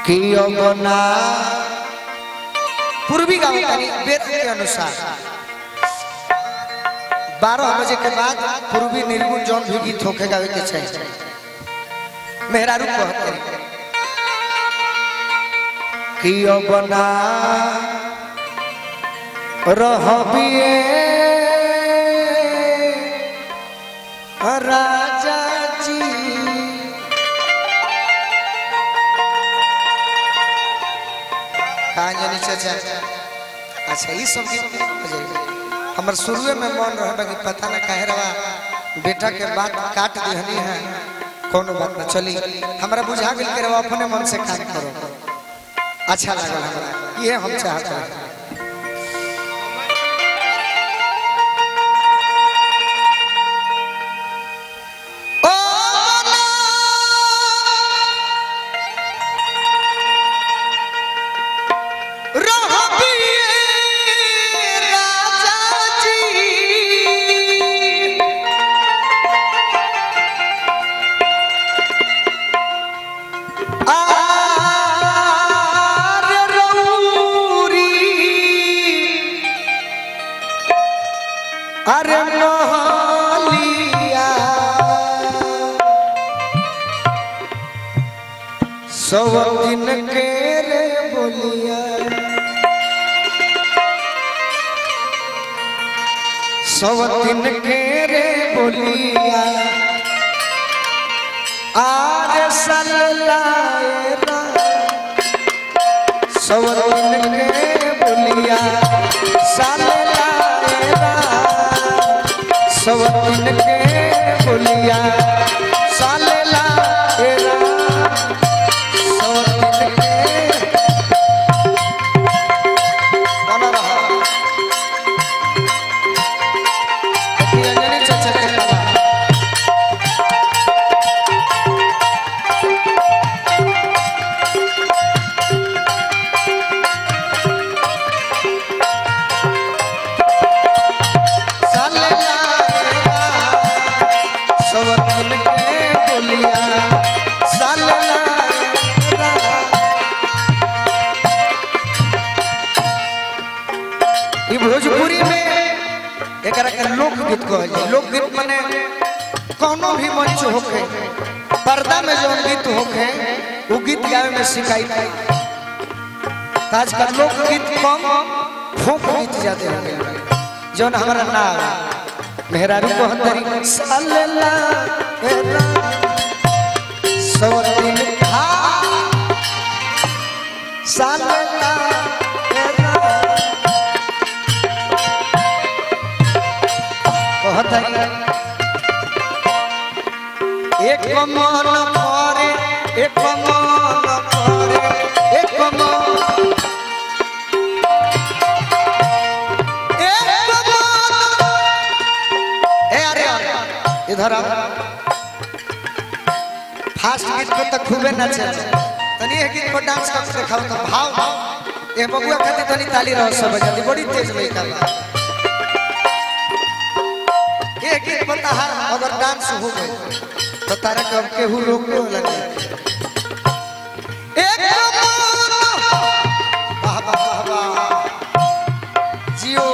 कियो बना पूर्वी गाँव यानी वेद के अनुसार बारह बजे के बाद पूर्वी निर्गुण जौन भी गीत होके गावे के चाहिए मेहरारू कहते कियो बना रहबिए राजा जी कहाँ जानी चाचा अच्छा ये सब गीत बजाइए हमर शुरुए में मन रहे कि पता ना काहे रवा बेटा के बात काट दिहनी है कोनो बात ना चली हमरा बुझा गेल के रवा अपने मन से काम करो अच्छा लगल हमरा ये हम चाहते हैं ओ रहबिए राजा जी आर रौरी अरे मोहलिया सब दिन के रे बोलिया सब दिन के रे बोलिया आर सल्लाएरा सब दिन के बोलिया सल्लाएरा सब दिन के बोलिया सल्लाएरा सब दिन के बना रहा अंजनी चाचा के बाबा साले लाएगा सब दिन के बोलिया साले लाएगा ई भोजपुरी में एकरा के लोकगीत कहल जाए लोकगीत माने कोनो भी मंच होखे पर्दा में जो गीत होखे वो गीत गावे में सिखाई आजकल लोकगीत कम फोक गीत ज्यादा हो गए जौन हमारा ना आवे। मेहरारू को हतरी सल्ला एला सवतिन हा सल्ला एला कहतरी एक मन करे एक मन करे एक मन ए अरे अरे इधर आ फास्ट गीत को तो खूबे नाचे तनी एक गीत को डांस करके दिखाओ तो भाव ए बबुआ खातिर तनी ताली रहो सब बजाती बड़ी तेज लइका बा ए गीत बता हार अगर डांस हो गए तो तारा कब केहू रोक लो लगे एक वाह वाह वाह वाह जियो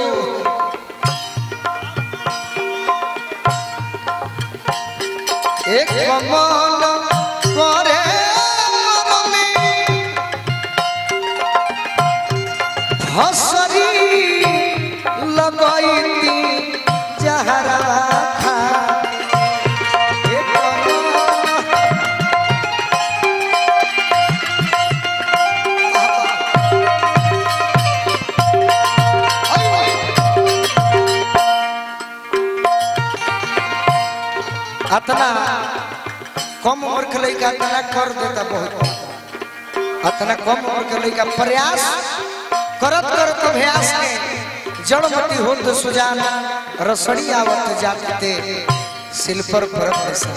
एक मन करे मनमे हसरी लगैती जहरा खा एक मन अतना कम उम्र के लड़का इतना कर देता बहुत अतना कम उम्र के लड़का प्रयास करत करत अभ्यास के जड़मती होत सुजान रसड़ी आवत जाते सिल पर परम निशा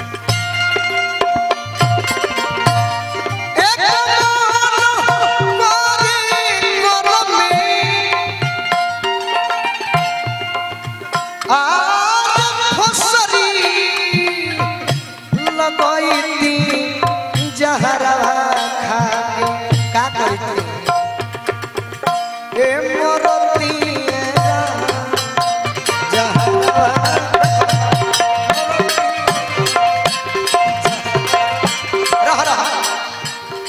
एक मन मारी करमे आर फसरी लगैती जहरा खा के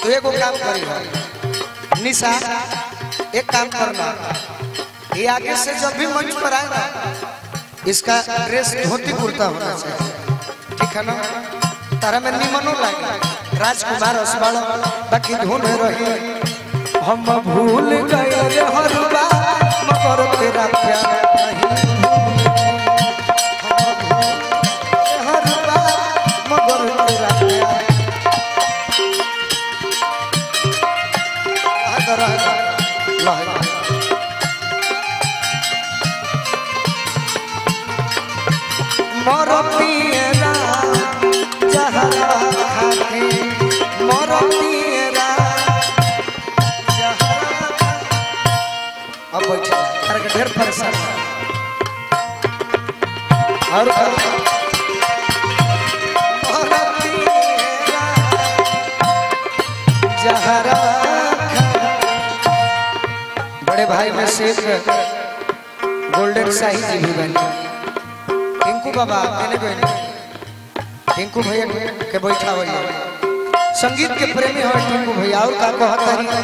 तो एगो काम करी हो निशा एक काम करना ये आगे से जब भी मंच पर आए ना इसका ड्रेस धोती कुर्ता होना चाहिए ठीक है ना तारा में निमनो लगे राजकुमार असबाल बाकी धुन रही हम भूल गए रे हरुबा मगर तेरा प्यार नहीं हम भूल गए हरुबा मगर तेरा प्यार आदर आदर लहरा मोर पियरा जहरा खाके मोर पियरा जहरा अब बैठ तार के ढेर परेशान और मोर पियरा जहरा खाके बड़े भाई में से एक गोल्डन शाही जी भी बने टिंकू बाबा मैंने बहन टिंकू भैया के बैठा हुई संगीत के प्रेमी हो टिंकू भैया और का कहता है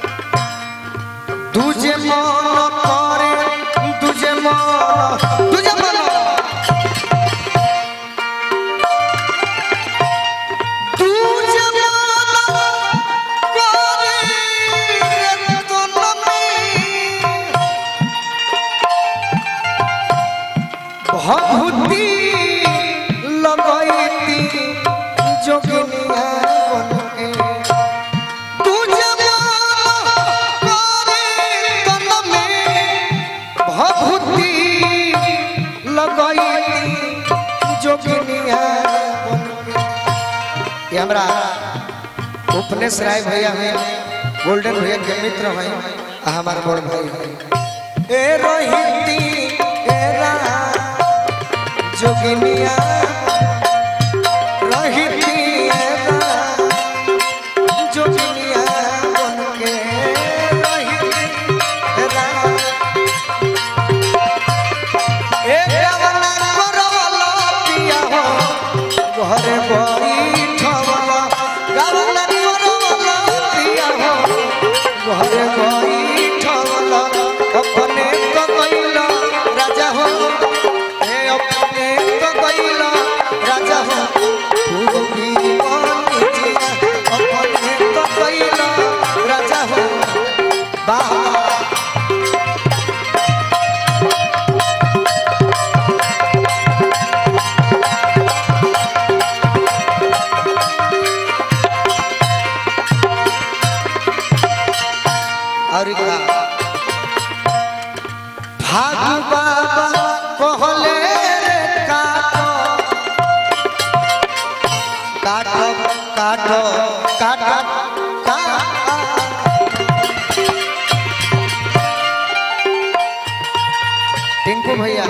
तुझे मन करे तुझे मन तुझे मन तुझे मन करे तो में भभूति लगैती जोगिनिया बनके तुझे करे तन में भभूति लगैती जोगिनिया बनके ये हमरा उपनेश राय भैया हैं गोल्डन भैया के मित्र हैं आ हमार बड़ भाई हैं ए रोहिती ए रा जोगिनिया रोहिती ए रा जोगिनिया बनके रोहिती ए रा ए गावना करवला पिया हो घरे बैठवला गावना करवला पिया हो घरे बैठवला अपने तो गइला राजा हो ए अपने तो गइला राजा हो तू भी बनी जिया अपने तो गइला राजा हो बाबा और का भागु बाबा कहले रे काटो काटो काटो काटो टिंकू भैया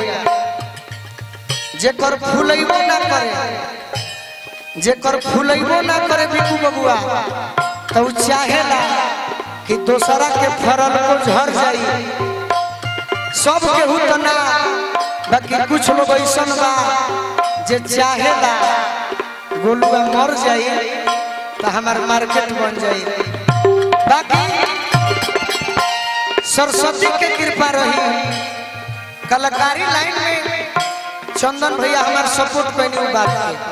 जेकर फूलैबो ना करे जेकर फूलैबो ना करे बिकू बबुआ तो उ चाहेला कि दोसरा के फरल को झर जाई सब केहू तो ना बाकी कुछ लोग ऐसन बा जे चाहेला गोलुआ मर जाई तो हमार मार्केट बन जाई बाकी सरस्वती के कृपा रही कलाकारी लाइन में चंदन भैया हमार सपोर्ट कैनी बात के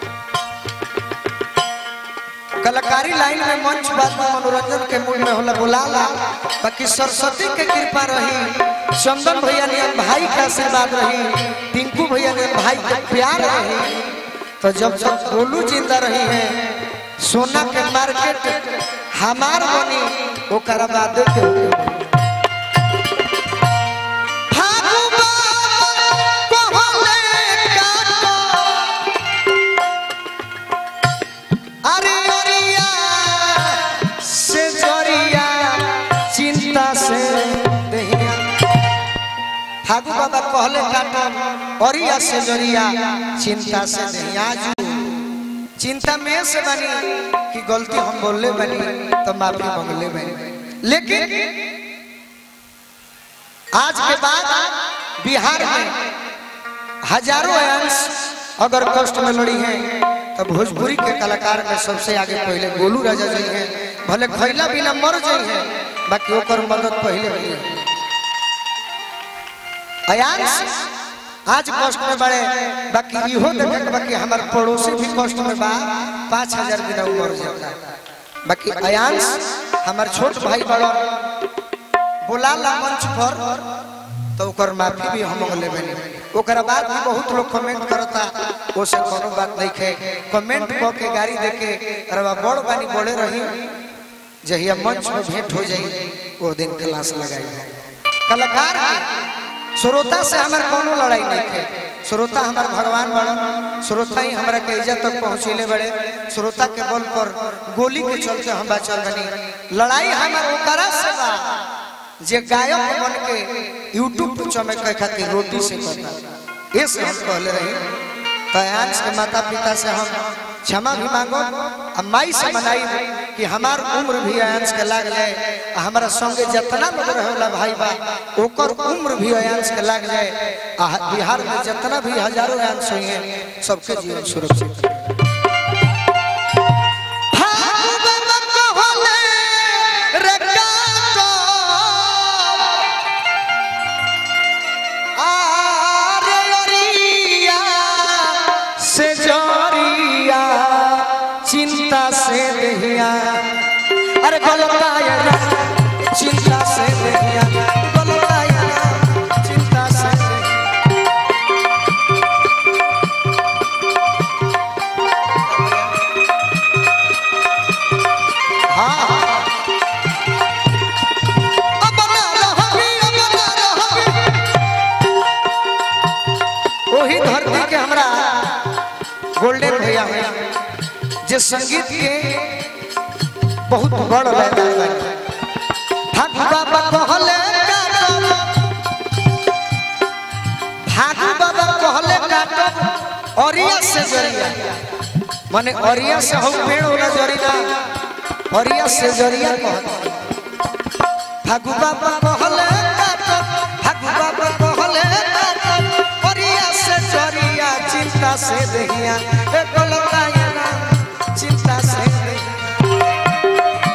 कलाकारी लाइन में मंच बात में मनोरंजन के मूड में होला बुलाला बाकी सरस्वती के कृपा रही चंदन भैया ने भाई का आशीर्वाद रही टिंकू भैया ने भाई का प्यार रही तो जब जब गोलू जिंदा रही है सोना के मार्केट हमार बनी ओकरा बाद के अरे अरिया से जरिया चिंता से दहिया ठाकुर बाबा कहले काटा अरिया से जरिया चिंता से दहिया जू चिंता में से बनी कि गलती हम बोलले बनी तो माफी मांगले बनी लेकिन आज के बाद बिहार में हजारों अंश अगर कष्ट में लड़ी हैं तो भोजपुरी के कलाकार में सबसे आगे पहले गोलू राजा जी हैं भले खैला बिना मर जाई है बाकी ओकर मदद पहले हुई अयांश आज कष्ट में बड़े बाकी इहो देखे के बाकी हमार पड़ोसी भी कष्ट में बा पाँच हजार बिना उ मर जाता बाकी अयांश हमार छोट भाई बड़ो बोला ला मंच पर तो ओकर माफी भी हम लेबे ओकरा बाद भी बहुत लोग कमेंट करता वो से कोनो बात नहीं खे कमेंट क के गाड़ी दे के अरे बड़ बानी बोले रही जहिया मंच में भेंट हो जाई वो दिन क्लास लगाई कलाकार के श्रोता से हमार कोनो लड़ाई नहीं खे श्रोता हमार भगवान बड़न श्रोता ही हमरा के इज्जत तक पहुंचेले बड़े श्रोता के बल पर गोली के चलते हम बचल बनी लड़ाई हमार ओकरा से बा जे गायक बन के यूट्यूब पे चमके खातिर रोटी से करता ये से हम कहले रही तयांश के माता पिता से हम क्षमा भी मांगो आ माई से मनाई कि हमार उम्र भी अयांश के लाग जाए आ हमारा संगे जितना लोग रहेला भाई बा ओकर उम्र भी अयांश के लाग जाए आ बिहार में जितना भी हजारों अयांश हुई हैं सबके जीवन सुरक्षित से जोरिया चिंता से दहिया अरे गलताया चिंता से दहिया गलताया चिंता से दहिया हाँ अब ना रहबी अब ना रहबी वही धरती के हमरा गोल्डन भैया हैं जे संगीत के बहुत बड़ लयदार बानी भागु बाबा कहले काटब भागु बाबा कहले काटब अरिया से जरिया माने अरिया से हम पेड़ होला जरिना अरिया से जरिया कहत भागु बाबा कहले काटब भागु बाबा कहले काटब अरिया से जरिया चिंता से दहिया ए गलताया चिंता से दहिया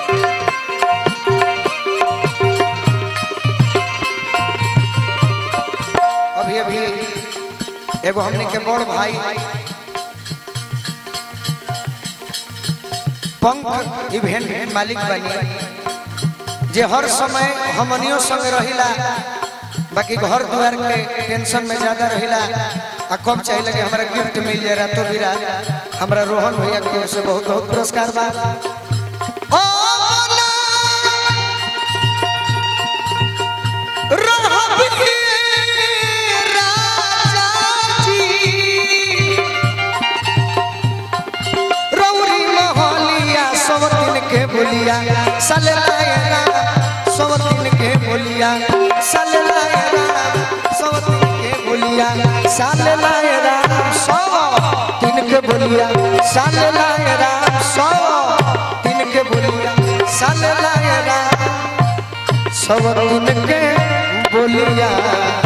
अभी अभी एगो हमने के बड़ भाई पंख इवेंट के मालिक बनी जे हर समय हमनियों संग रहिला बाकी घर द्वार के टेंशन में ज्यादा रहिला आ कब चाहिए लगे हमारा गिफ्ट मिल जाए रातों बिरात हमारा रोहन भैया की ओर से बहुत बहुत पुरस्कार बा ओ ना, रहबी राजा जी रौरी मोहलिया सब दिन के बोलिया सललायरा सब दिन के बोलिया सललायरा सब दिन के बोलिया सललायरा सब दिन के बोलिया सललायरा सब दिन के बोलिया सललायरा सब दिन के बोलिया